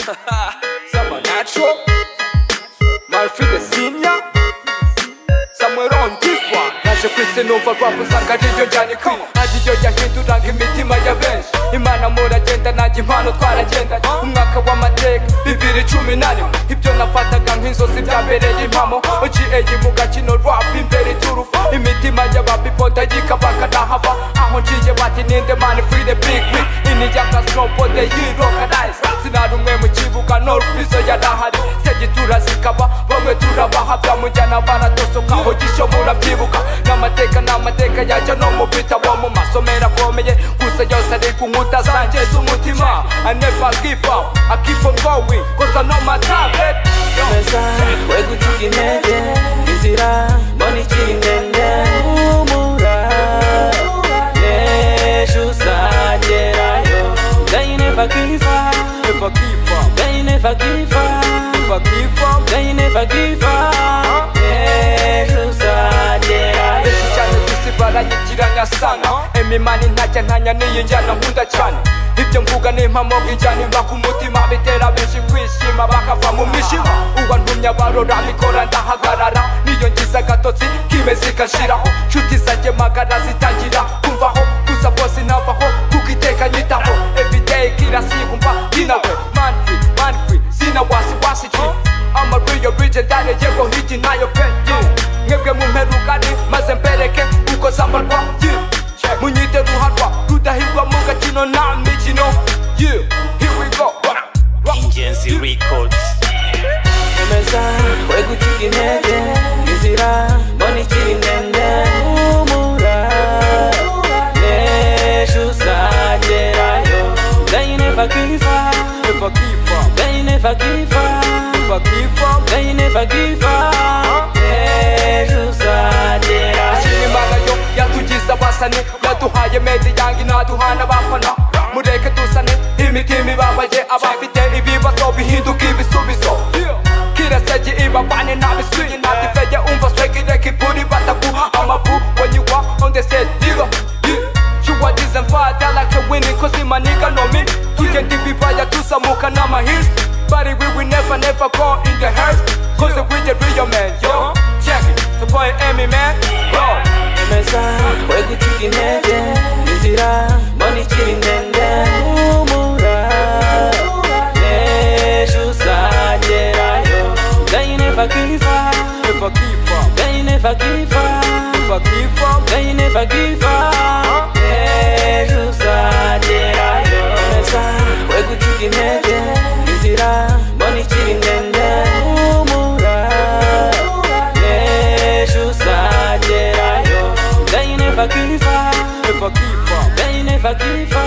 Some are natural, my feet are senior. Somewhere on this one, naje kwisenuva rwabo usanga ariryo ryandikwi ariryo yahinduraga imitima ya benshi imana muragenda nanjye impano twaragendanye umwaka w'amateka bibiri cumi na rimwe ibyo nafataga nk'inzozi byabereye impamo ogiye mu gakino rwabo imbere iturufu imitima y'ababipoda yikabaka nahava aho njiye bati ninde mani free the big week inijyaka snowboard yirokanayize sinarumwe mu kibuga norwizo yarahari segitura zikaba bamwe turabahabwa mujyana baratosoka aho gisho murabyibuka n'amateka n'amateka yajya no mu bitabo mu masomero akomeye gusa yose ari ku nkuta zanjye z'umutima I never give up, I keep on going, cause I know my target meza we gucika intege inzira mbona ikiri ndende humura n'ejo uzagerayo they never give up Never give up, they never give up never give up they never give up n'ejo uzagerayo benshi cyane kwisi barayigira nyasana emimani ntajya ntanya n'iyi njyana nkunda cyane ibyo mvuga ni impamo injyana imva ku mutima bitera benshi kwishima bakava mu mishima uwa ntumya barora mikora ndahagarara niyo ngize agatotsi kibe zigashiraho nshuti zanjye magara zitangira kumvaho gusa bose navaho kuko iteka nyitaho everyday kirasikumva kinawe manfi manfi sina wasiwasi ki I'm a real legendary yego hiji nayo penye mwebwe mumperukane maze mbereke uko zambarwa yeah. munyite ruharwa rudahirwa mu gakino nta mikino yeah. here we go ingenzi records meza we gucika intege inzira mbona ikiri ndende humura n'ejo uzagerayo they never give up Never give up, they never give up never give up they never give up n'ejo uzagerayo imana yo yatugize abasane yaduhaye medi yange ntaduhana abafana mureke dusane imitima ibabaye abafite ibibazo bihinduka ibisubizo kirasege ibabane n'abisuye ntatifege umva swegireke iburi bataguha amabu wanyigwa ondesediro shuwagize mfadalake wini kozi maniga nomi tugenda ibibaya tuzamuka n'amahirisi Buddy, we will never, never go in the hearse Cause we the real man, yo Check it, the boy Emmy, man, yo meza we gucika intege inzira mbona ikiri ndende humura n'ejo uzagerayo they never give up Never give up, they never give up never give up they never give up n'ejo uzagerayo meza we gucika intege inzira mbona ikiri ndende humura n'ejo uzagerayo they never give up Never give up, They never give